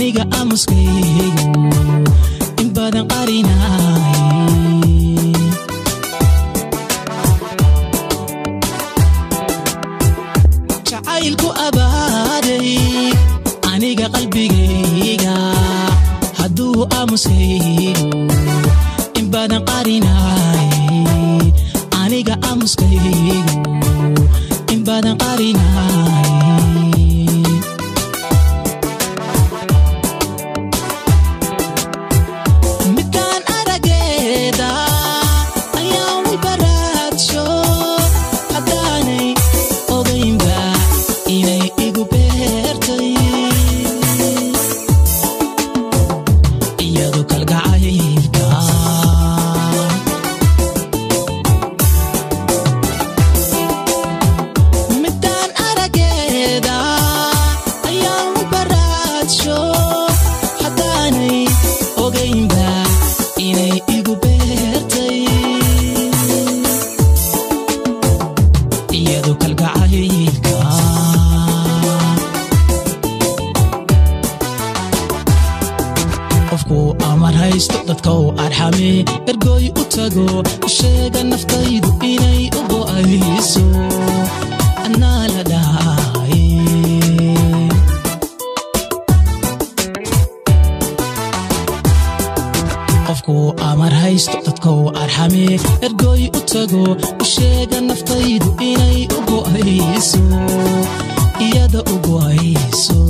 aniga aamuskaygu in badan qarinay jacaylku abaaday aniga qalbigayga hadduu aamuskaygu in badan qarinay aniga aamuskaygu in badan qarinay midkaan arageeda ayaa wibaraadsho haddaanay ogaynba inay igu beertay iyadu kalgacaylka midaan arageeda ayaa wibaraadsho haddaanay ogaynba inay igu beertay iyadu kalgacaylka qofku amar haysto dadka u arxame ergoy u tago sheega naftaydu inay u go'ayso annaa la dhahay qofku amar haysto dadka u arxame ergoy u tago sheega naftaydu inay u go'ayso iyada u go'ayso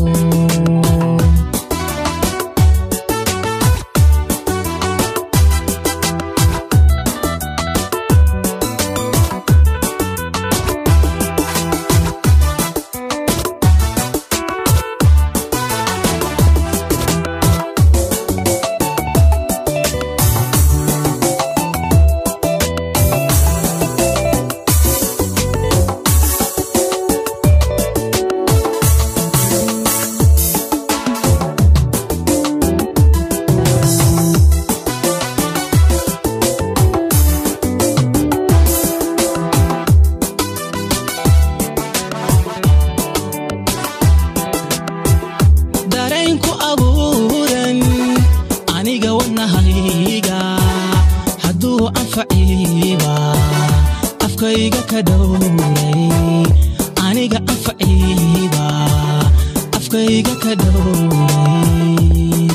dareenku abuuran aniga wadnahayga hadduu anfaciiba afkayga ka dhowray aniga anfaciiba afkayga ka dhowray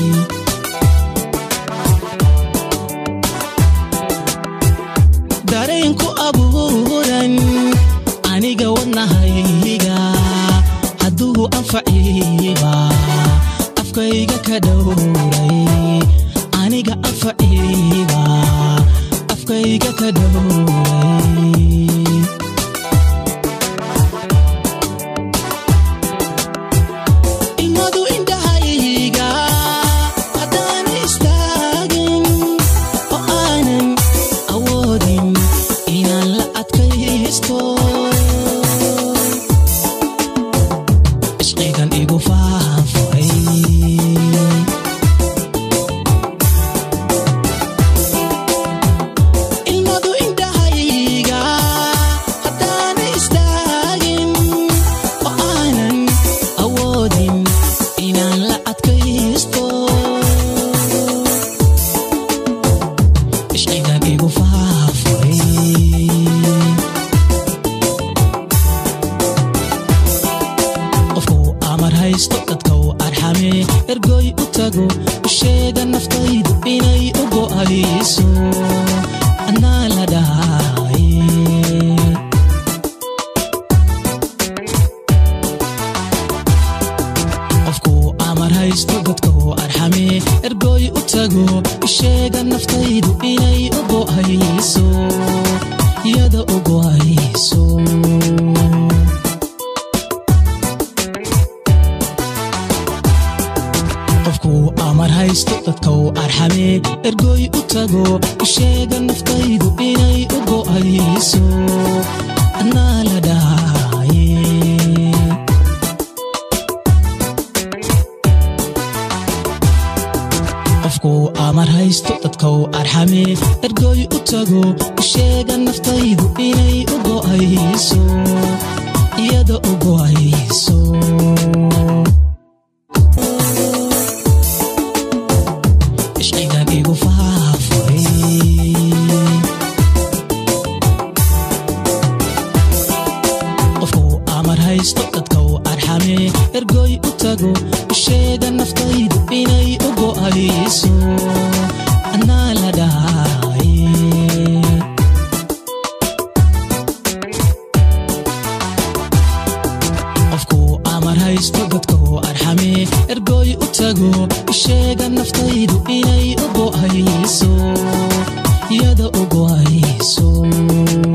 dareenku abuuran aniga wadnahayga hadduu anfaciiba afkayga ka dhowray aniga anfaciiba afkayga ka dhowray ilmadu indhahayga haddaan istaagin oo aanan awoodin inaan la adkaysto ishqigan igu faafay ilmadu indhahayga haddaan istaagin oo aanan awoodin inaan la adkaysto ishqigan igu faafay qofku amar haysto dadka u arxame ergoy u tago u sheega naftaydu inay u go'ayso annaa la dhahay qofku amar haysto dadka u arxame ergoy u tago u sheega naftaydu inay u go'ayso iyada u go'ayso qofku amar haysto dadka u arxame ergoy u tago u sheega naftaydu inay u go'ayso annaa la dhahay qofku amar haysto dadka u arxame ergoy u tago u sheega naftaydu inay u go'ayso iyada u go'ayso haysto dadka u arxame ergoy u tago sheega naftaydu inay u go'ayso anaa la dhahay qofku amar haysto dadka u arxame ergoy u tago sheega naftaydu inay u go'ayso iyada u go'ayso